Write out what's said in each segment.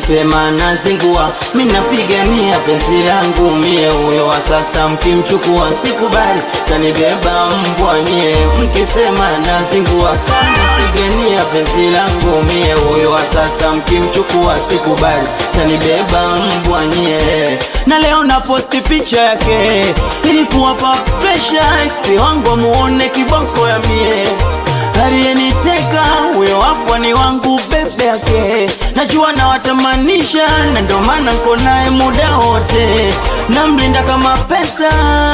mkisema nazingua, minapigania penzi langu mie, huyo wa sasa mkimchukua sikubali, kanibeba mbwa nyie, mkisema nazingua, napigania penzi langu mie, huyo wa sasa mkimchukua sikubali, kanibeba mbwa nyie, na leo na posti picha yake ili kuwapa presha ex wangu muone kiboko ya mie aliyeniteka huyo hapo ni wangu bebe yake, najua nawatamanisha, na ndo maana nko naye muda wote, namlinda kama pesa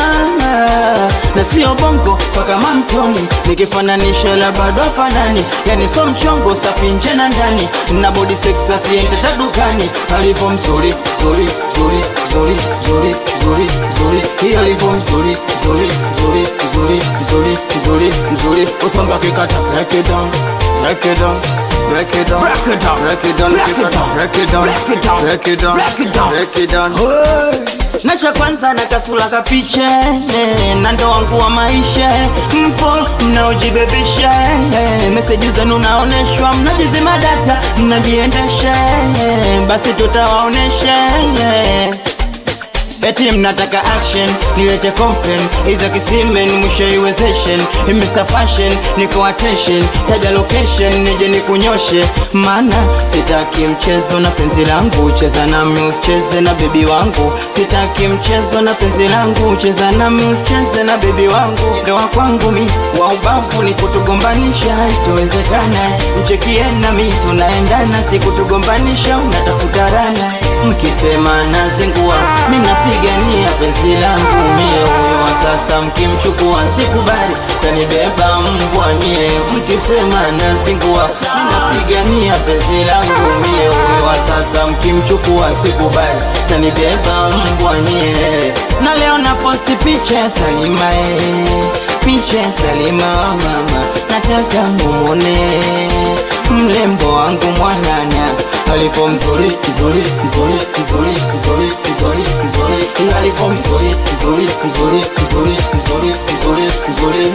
na sio bongo kwa kama mtoni, nikifananisha la bado afanani, yani so mchongo safi nje na ndani, na body sex asiende tadukani, alivyo mzuri mzuri mzuri mzuri mzuri mzuri mzuri, hii alivyo mzuri mzuri mzuri mzuri mzuri mzuri mzuri, usomba kikata break it down break it down break it down Break it down. break it down Break it down. break it down Break it down. break it down Break it down. break it down Hey. na cha kwanza na kasula kapiche eh, na ndo wangu wa maisha mpo mnaojibebisha eh, meseji zenu naoneshwa mnajizima data mnajiendesha eh, basi tutawaonesha eh. Eti mnataka action nilete complain iza kisimen mwisho iwezeshen Mr Fashion niko attention taja location nije nikunyoshe maana sitaki mchezo na penzi langu cheza nami usicheze na bebi wangu sitaki mchezo na penzi langu cheza nami usicheze na bebi wangu ndoa kwangu mi wa ubavu ni kutugombanisha itowezekana mchekie nami tunaendana si kutugombanisha unatafuta rana mkisema nazingua minapigania penzi langu mie huyo wa sasa mkimchukua sikubali kanibeba mbwa nyie mkisema nazingua minapigania penzi langu mie huyo wa sasa mkimchukua sikubali kanibeba mbwa nyie na leo na posti picha ya Salima eh, picha ya Salima wa mama nataka mumone mlembo wangu mwanana alivyo mzuri mzuri mzuri mzuri mzuri mzuri mzuri Eh, alivyo mzuri mzuri mzuri mzuri mzuri mzuri mzuri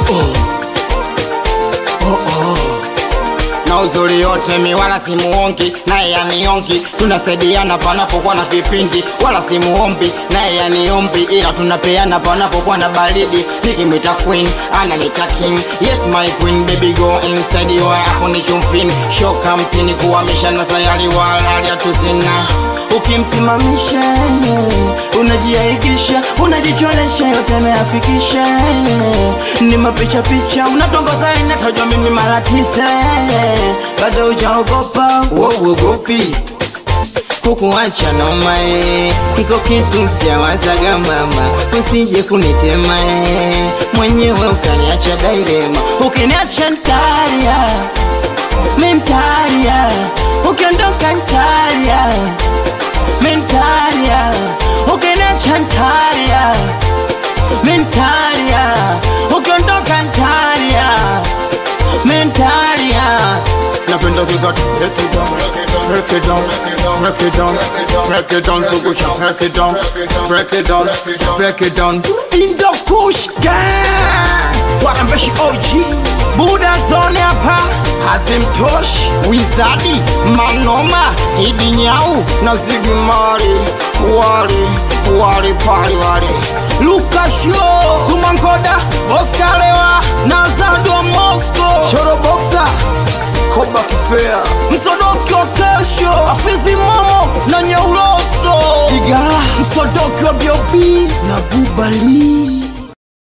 na uzuri yote mi wala simuongi naye yaniongi tunasaidiana panapokuwa na vipindi wala simuombi naye yaniombi ila tunapeana panapokuwa na baridi nikimwita queen ananita king yes my queen baby go inside you hapo ni chumfini shoka mtini kuhamisha na sayari walalia tuzina ukimsimamisha unajiaibisha unajicholesha yote nayafikisha ni mapicha picha unatongoza inatajwa mimi mara tisa bado ujaogopa uogopi kukuacha nomae iko kitu sijawazaga mama usije kunitema eh. mwenyewe ukaniacha dailema ukiniacha ntaria mentaria ukiondoka ntaria mentaria ukiniacha ntaria mentaria ukiondoka ntaria mentaria napenda kikata break it down break it down break it down break it down zungusha break it down break it down break it down Indo Kush Gang Warambeshi OG buda zone hapa hazimtoshi wizadi manoma idi nyau na zigimari wali wali pali wali lukasho sumankoda oskalewa na zado mosco choroboxa koba kifea msodoki wa kesho afizi momo na nyeuloso igala msodoki wa biobi na bubali